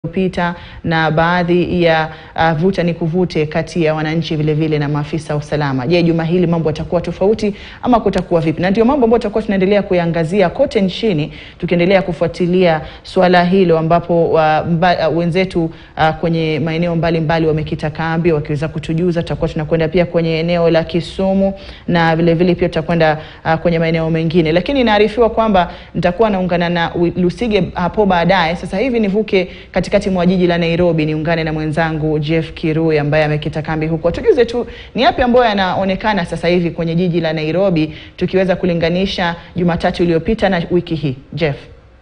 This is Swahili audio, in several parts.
pita na baadhi ya uh, vuta ni kuvute kati ya wananchi vile vile na maafisa wa usalama. Je, juma hili mambo yatakuwa tofauti ama kutakuwa vipi? Na ndio mambo ambayo tutakuwa tunaendelea kuiangazia kote nchini, tukiendelea kufuatilia suala hilo ambapo uh, mba, uh, wenzetu uh, kwenye maeneo mbalimbali wamekita kambi wakiweza kutujuza. Tutakuwa tunakwenda pia kwenye eneo la Kisumu na vile vile pia tutakwenda uh, kwenye maeneo mengine, lakini inaarifiwa kwamba nitakuwa naungana na Lusige hapo baadaye. Sasa hivi nivuke katikati mwa jiji la Nairobi niungane na mwenzangu Jeff Kirui ambaye amekita kambi huko. Tujuze tu ni yapi ambayo yanaonekana sasa hivi kwenye jiji la Nairobi tukiweza kulinganisha Jumatatu iliyopita na wiki hii. Jeff.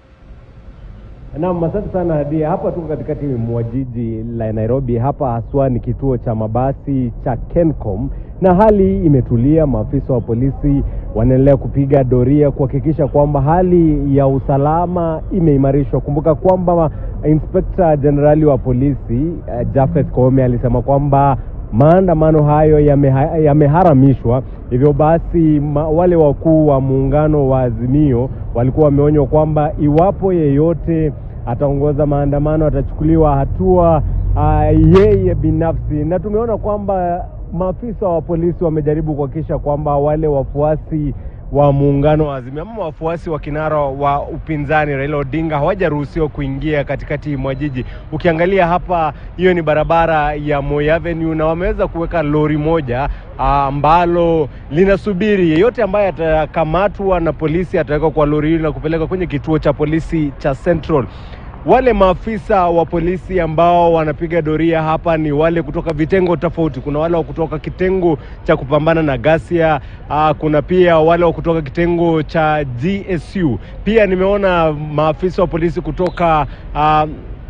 Naam, asante sana Hadia. Hapa tuko katikati mwa jiji la Nairobi. Hapa haswa ni kituo cha mabasi cha Kencom na hali imetulia. Maafisa wa polisi wanaendelea kupiga doria kuhakikisha kwamba hali ya usalama imeimarishwa. Kumbuka kwamba Inspekta Jenerali wa polisi uh, Japhet Koome alisema kwamba maandamano hayo yameharamishwa, yame hivyo basi ma, wale wakuu wa muungano wa Azimio walikuwa wameonywa kwamba iwapo yeyote ataongoza maandamano atachukuliwa hatua uh, yeye binafsi, na tumeona kwamba maafisa wa polisi wamejaribu kuhakikisha kwamba wale wafuasi wa muungano wa Azimio ama wafuasi wa kinara wa upinzani Raila Odinga hawajaruhusiwa kuingia katikati mwa jiji. Ukiangalia hapa, hiyo ni barabara ya Moi Avenue, na wameweza kuweka lori moja ambalo linasubiri yeyote ambaye atakamatwa na polisi atawekwa kwa lori hili na kupelekwa kwenye kituo cha polisi cha Central. Wale maafisa wa polisi ambao wanapiga doria hapa ni wale kutoka vitengo tofauti. Kuna wale wa kutoka kitengo cha kupambana na ghasia, uh, kuna pia wale wa kutoka kitengo cha GSU. Pia nimeona maafisa wa polisi kutoka uh,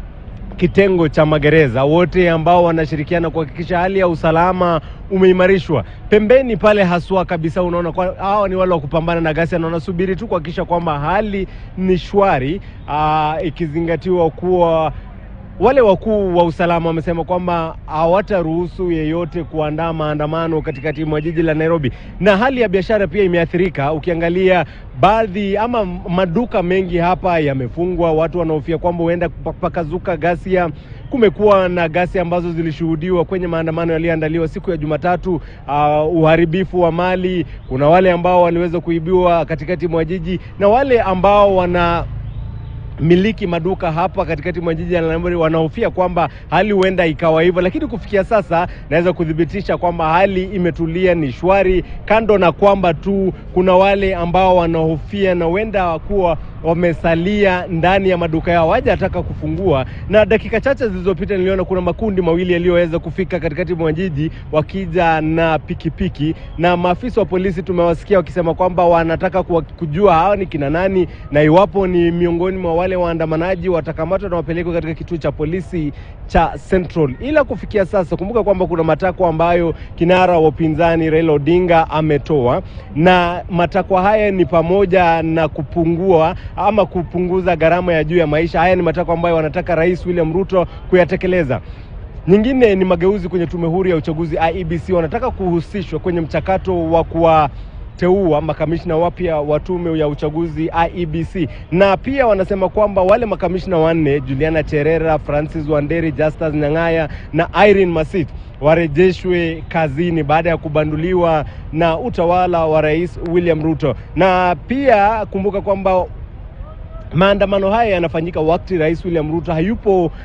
kitengo cha magereza, wote ambao wanashirikiana kuhakikisha hali ya usalama umeimarishwa. Pembeni pale haswa kabisa, unaona kwa hawa ni wale wa kupambana na ghasia na wanasubiri tu kuhakikisha kwamba hali ni shwari, ikizingatiwa kuwa wale wakuu wa usalama wamesema kwamba hawataruhusu yeyote kuandaa maandamano katikati mwa jiji la Nairobi, na hali ya biashara pia imeathirika. Ukiangalia baadhi ama maduka mengi hapa yamefungwa, watu wanaofia kwamba huenda pakazuka ghasia. Kumekuwa na ghasia ambazo zilishuhudiwa kwenye maandamano yaliyoandaliwa siku ya Jumatatu. Uh, uharibifu wa mali, kuna wale ambao waliweza kuibiwa katikati mwa jiji na wale ambao wana miliki maduka hapa katikati mwa jiji la Nairobi wanahofia kwamba hali huenda ikawa hivyo, lakini kufikia sasa naweza kuthibitisha kwamba hali imetulia, ni shwari, kando na kwamba tu kuna wale ambao wanahofia na huenda kuwa wamesalia ndani ya maduka yao hawajataka kufungua. Na dakika chache zilizopita niliona kuna makundi mawili yaliyoweza kufika katikati mwa jiji wakija na pikipiki piki. Na maafisa wa polisi tumewasikia wakisema kwamba wanataka kujua hawa ni kina nani na iwapo ni miongoni mwa wale waandamanaji watakamatwa na wapelekwe katika kituo cha polisi cha Central. Ila kufikia sasa, kumbuka kwamba kuna matakwa ambayo kinara wa upinzani Raila Odinga ametoa, na matakwa haya ni pamoja na kupungua ama kupunguza gharama ya juu ya maisha. Haya ni matakwa ambayo wanataka Rais William Ruto kuyatekeleza. Nyingine ni mageuzi kwenye tume huru ya uchaguzi IEBC, wanataka kuhusishwa kwenye mchakato wa kuwa teua makamishna wapya wa tume ya uchaguzi IEBC, na pia wanasema kwamba wale makamishna wanne Juliana Cherera, Francis Wanderi, Justus Nyang'aya na Irene Masit warejeshwe kazini baada ya kubanduliwa na utawala wa Rais William Ruto. Na pia kumbuka kwamba maandamano haya yanafanyika wakati Rais William Ruto hayupo uh,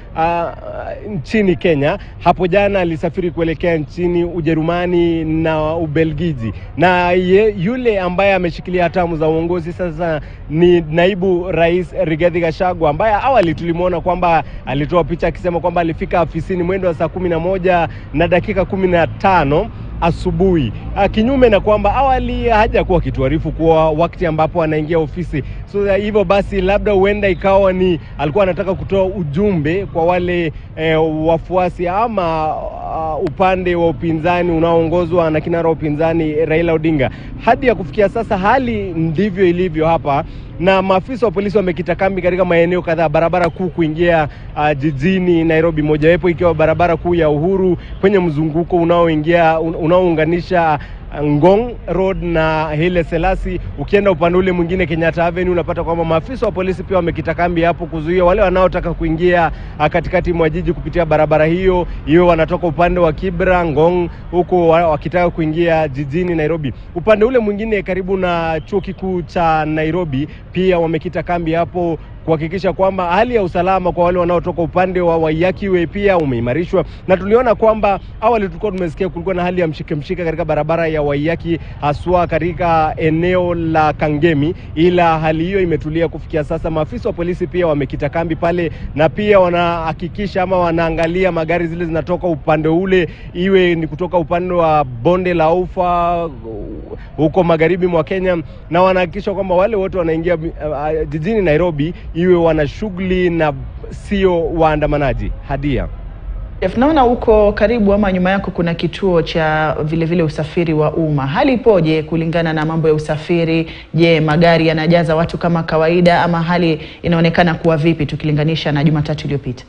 nchini Kenya. Hapo jana alisafiri kuelekea nchini Ujerumani na Ubelgiji, na ye, yule ambaye ameshikilia hatamu za uongozi sasa ni naibu rais Rigathi Gachagua, ambaye awali tulimwona kwamba alitoa picha akisema kwamba alifika afisini mwendo wa saa kumi na moja na dakika kumi na tano asubuhi, kinyume na kwamba awali hajakuwa akituarifu kuwa wakati ambapo anaingia ofisi. So hivyo basi, labda huenda ikawa ni alikuwa anataka kutoa ujumbe kwa wale eh, wafuasi ama uh, upande wa upinzani unaoongozwa na kinara wa upinzani Raila Odinga. Hadi ya kufikia sasa hali ndivyo ilivyo hapa, na maafisa wa polisi wamekita kambi katika maeneo kadhaa, barabara kuu kuingia uh, jijini Nairobi, mojawapo ikiwa barabara kuu ya Uhuru kwenye mzunguko unaoingia unaounganisha Ngong Road na Haile Selassie. Ukienda upande ule mwingine Kenyatta Avenue, unapata kwamba maafisa wa polisi pia wamekita kambi hapo kuzuia wale wanaotaka kuingia ah, katikati mwa jiji kupitia barabara hiyo, iwe wanatoka upande wa Kibra, Ngong, huko wa- wakitaka kuingia jijini Nairobi. Upande ule mwingine karibu na chuo kikuu cha Nairobi pia wamekita kambi hapo kuhakikisha kwamba hali ya usalama kwa wale wanaotoka upande wa Waiyaki Way pia umeimarishwa, na tuliona kwamba awali tulikuwa tumesikia kulikuwa na hali ya mshike mshike katika barabara ya Waiyaki, haswa katika eneo la Kangemi, ila hali hiyo imetulia kufikia sasa. Maafisa wa polisi pia wamekita kambi pale, na pia wanahakikisha ama wanaangalia magari zile zinatoka upande ule, iwe ni kutoka upande wa bonde la Ufa huko magharibi mwa Kenya, na wanahakikisha kwamba wale wote wanaingia uh, jijini Nairobi iwe wana shughuli na sio waandamanaji. Hadia. Jeff, naona huko karibu ama nyuma yako kuna kituo cha vile vile usafiri wa umma. Hali ipoje kulingana na mambo ya usafiri? Je, magari yanajaza watu kama kawaida ama hali inaonekana kuwa vipi tukilinganisha na Jumatatu iliyopita?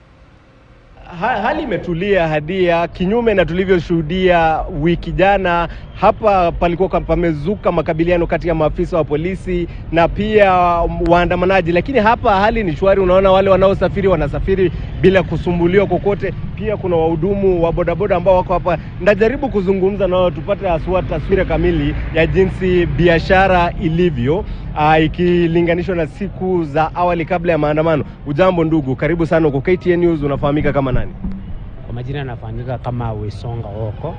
Ha, hali imetulia Hadia, kinyume na tulivyoshuhudia wiki jana. Hapa palikuwa kam- pamezuka makabiliano kati ya maafisa wa polisi na pia waandamanaji, lakini hapa hali ni shwari. Unaona wale wanaosafiri wanasafiri bila kusumbuliwa kokote. Pia kuna wahudumu wa bodaboda ambao wako hapa. Ndajaribu kuzungumza nao tupate haswa taswira kamili ya jinsi biashara ilivyo ah, ikilinganishwa na siku za awali kabla ya maandamano. Ujambo ndugu, karibu sana uko KTN News. Unafahamika kama nani? Kwa majina yanafanyika kama Wesonga Oko.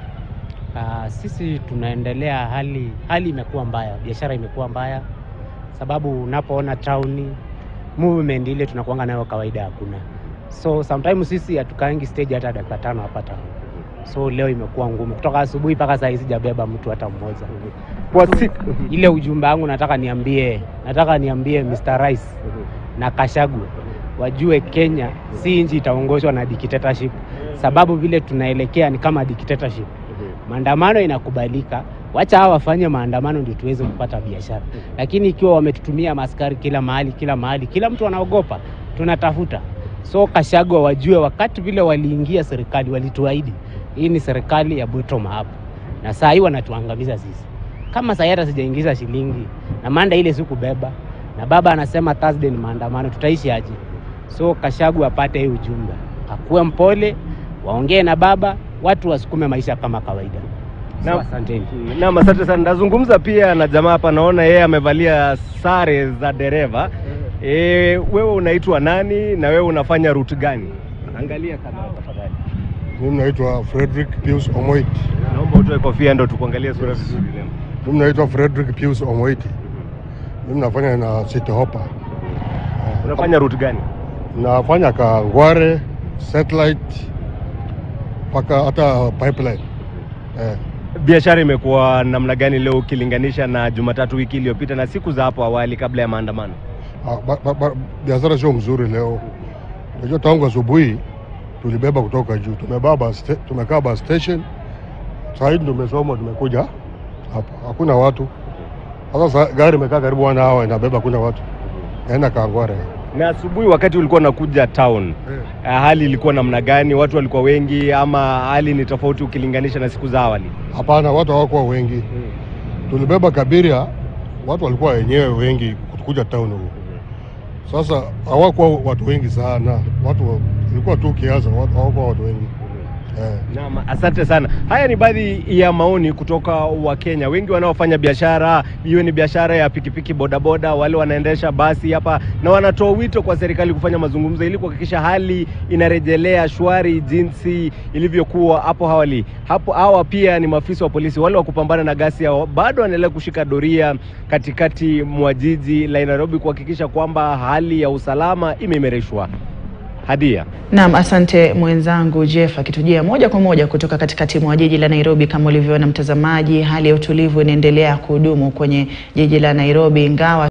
Uh, sisi tunaendelea, hali hali imekuwa mbaya, biashara imekuwa mbaya, sababu unapoona tauni movement ile tunakuanga nayo kawaida hakuna, so sometimes sisi hatukaangi stage hata dakika tano hapa town. So leo imekuwa ngumu kutoka asubuhi mpaka saa hii sijabeba mtu hata mmoja. Kwa siku Ile ujumbe wangu nataka niambie, nataka niambie Mr. Rais na Kashagu wajue Kenya si nchi itaongozwa na dictatorship, sababu vile tunaelekea ni kama dictatorship. Maandamano inakubalika, wacha hawa wafanye maandamano ndio tuweze kupata biashara, lakini ikiwa wametutumia maskari kila mahali kila mahali, kila mtu anaogopa, tunatafuta. So Kashagwa wajue, wakati vile waliingia serikali walituahidi hii ni serikali ya bottom up, na saa hii wanatuangamiza sisi. Kama saa hii hata sijaingiza shilingi na manda ile sikubeba, na baba anasema Thursday ni maandamano, tutaishi aje? So Kashagu apate hii ujumbe, akuwe mpole, waongee na baba, watu wasukume maisha kama kawaida. So, Na- asanteni. Naam, asante sana. Nazungumza pia na jamaa hapa, naona yeye amevalia sare za dereva. E, wewe unaitwa nani na wewe unafanya route gani? Angalia kamera tafadhali. Mimi naitwa Frederick Pius Omoit. Naomba utoe kofia ndo tukuangalie sura vizuri leo. Mimi naitwa Frederick Pius Omoit. Mimi nafanya na City Hopper. Unafanya route gani? Nafanya Kangware, Satellite mpaka hata pipeline. Eh, Biashara imekuwa namna gani leo ukilinganisha na Jumatatu wiki iliyopita na siku za hapo awali kabla ya maandamano? ah, ba- ba- ba- biashara sio mzuri leo. Unajua tangu asubuhi tulibeba kutoka juu. Tumebaba sta- tumekaa bus station. Sasa hivi tumesoma tumekuja hapa. Hakuna watu. Sasa sa- gari imekaa karibu one hour inabeba kuna watu. Naenda Kangware. Na asubuhi wakati ulikuwa unakuja town, Eh. eh, hali ilikuwa namna gani? Watu walikuwa wengi ama hali ni tofauti ukilinganisha na siku za awali? Hapana, watu hawakuwa wengi. Tulibeba Kabiria, watu walikuwa wenyewe wengi kuja town huko. Sasa hawakuwa watu wengi sana, watu ilikuwa tu kiasi, watu hawakuwa watu wengi eh. Naam, asante sana. Haya ni baadhi ya maoni kutoka Wakenya wengi wanaofanya biashara, iwe ni biashara ya pikipiki, bodaboda, wale wanaendesha basi hapa, na wanatoa wito kwa serikali kufanya mazungumzo ili kuhakikisha hali inarejelea shwari jinsi ilivyokuwa hapo awali. Hapo hawa pia ni maafisa wa polisi wale wa kupambana na ghasia, bado wanaendelea kushika doria katikati mwa jiji la Nairobi kuhakikisha kwamba hali ya usalama imeimarishwa. Hadia. Naam, asante mwenzangu Jeff akitujia moja kwa moja kutoka katikati mwa jiji la Nairobi. Kama ulivyoona mtazamaji, hali ya utulivu inaendelea kuhudumu kwenye jiji la Nairobi ingawa